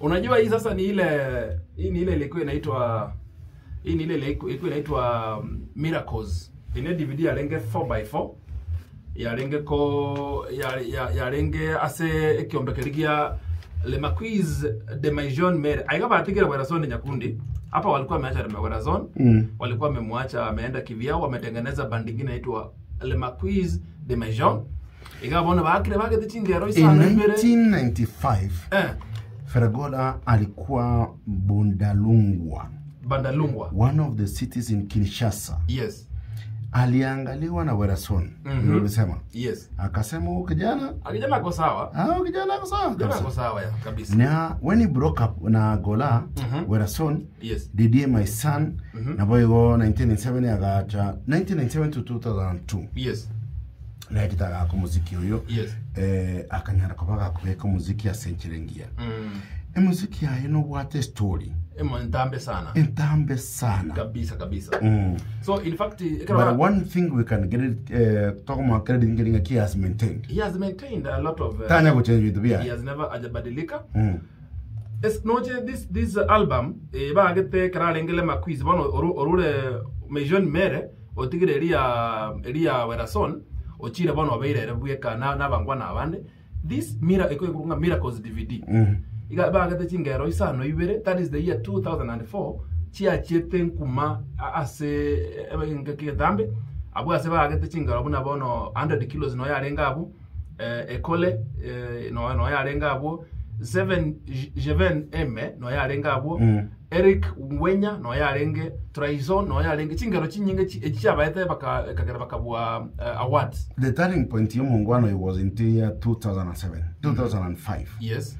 unajua hii sasa ni ile hii ni ile ilikuwa inaitwa hii ni ile ilikuwa ilikuwa inaitwa um, miracles ine dvd yarenge 4x4 yarenge ko ya- ya- yarenge ase ekiombekeri gia le maquiz de maison mere aiga batigire werazone nyakundi hapa walikuwa wameacha le werazone Mm. walikuwa wamemwacha ameenda kivyao wametengeneza bandi ingine inaitwa le maquiz de maison igabona bakire bagete chingero In isano imbere 1995 eh Fergola alikuwa Bundalungwa, bandalungwa one of the cities in Kinshasa. yes Aliangaliwa na Werason Mhm. ulisema, yes akasema huyu kijana akijana ako sawa ah, huyu kijana ako sawa kijana ako kabisa. sawa ya kabisa na when he broke up na Gola Mhm. Werason yes didie my son Mhm. nabo igo 1997 agacha 1997 to 2002 yes naekitaga ako muziki uyu yes eh, akanyara kuba gakubeka muziki ya senchirengia mm. emuziki yayo nobwate story emo ntambe sana entambe sana kabisa kabisa mm. so in fact but ekara one thing we can get it uh, talk about credit getting a key has maintained he has maintained a lot of uh, tanya kuchange vitu he bia has never ajabadilika mm. es noche this this album e bagete karalengele maquiz bono oru- orure mejon mere otigire eria eria werason ochire bono obeirere bweka na nabangwa nabande this mira ekoikurunga miracles dvd Mm. iga bagete chingero isano ibere that is the year 2004 chiachiete nkuma a- ase ngekitambe abwo ase bagete chingero buna bono 100 kilos no yarenga abu eh, ekole eh, no no yarenga abu 7 Jeven M no yarenga abu Mm. Eric Ngwenya no yarenge Traizo no yarenge chingero chinyinge chi- echiabaete baka kagera bakabwa uh, awards the turning point y'omungwano it was in the year 2007 2005 yes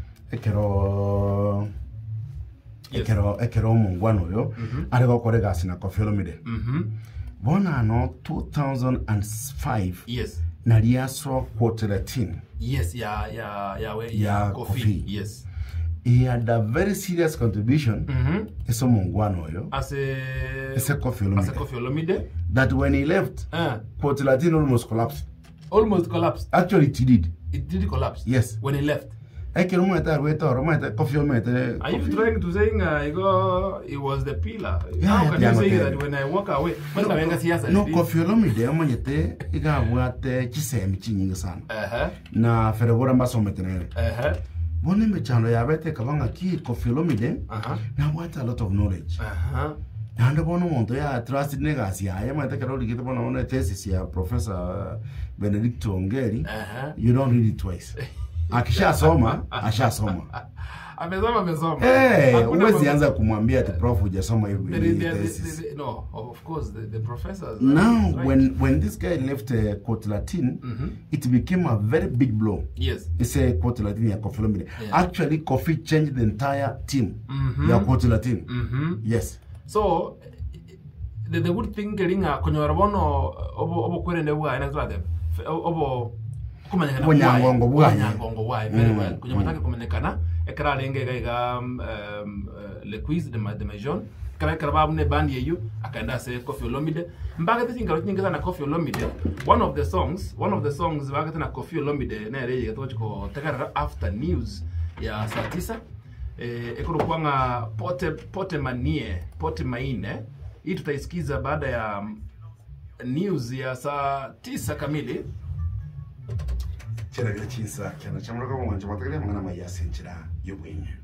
ekero Yes. ekero ekero omungwano oyo Mhm. ari gokora egasi na Koffi Olomide mhm bona ano 2005 yes nari asoa quote 13 yes ya ya ya we, Ya ya Kofi. coffee yes he had a very serious contribution mhm ese omungwano oyo ase ese Koffi ase Olomide Kofi Olomide that when he left uh, quote 13 almost collapsed almost collapsed actually it did it did collapse Yes. when he left ekero omwete arwete oro omwete Koffi Olomide are you Koffi- trying to saying uh, I go it was the pillar Yeah, how yeah, can yeah, you say okay. that when I walk away when I venga siasa no Koffi Olomide omanyete igabwate chisemi chinyingi sana uh-huh na feregora mbasomete nere uh-huh bono emechano yabete kabanga ki Koffi Olomide uh-huh nabwate a lot of knowledge uh-huh nande bono omonto ya trusted negasi yaye mwete kero rigite bono one thesis ya professor Benedicto Ongeri uh-huh you don't read it twice akishasoma ashasoma amesoma amesoma Eh, Hakuna huwezi mambo- anza kumwambia ati prof hujasoma hiyo There is- there is- thesis there is- no of course the, the professors now is right. when when this guy left uh, quote latin Mhm. it became a very big blow yes it's a quote latin ya Koffi Olomide Yeah. actually Koffi changed the entire team Mhm. ya quote latin mhm yes so the, the good thing keringa konyora bono obo obo kwerende bwa ina twate obo kumanyana Obunyangongo bwayo. nyangongo bwayo very Mm, well kunyama mm. take kumenyekana ekara lenge ga ga um, uh, le quiz de ma de majon kara kara babu ne band yeyu akaenda se Koffi Olomide mbaga te tingalo nyinga sana Koffi Olomide one of the songs one of the songs baga tena Koffi Olomide na ile yeto chiko tekara after news ya saa tisa eh, ekuru kwanga pote pote manie pote maine hii tutaisikiza baada ya mm, news ya saa tisa kamili kiragira chinsa kyana chamuraka mwanjo matagira mwana mayasenchira yobwenye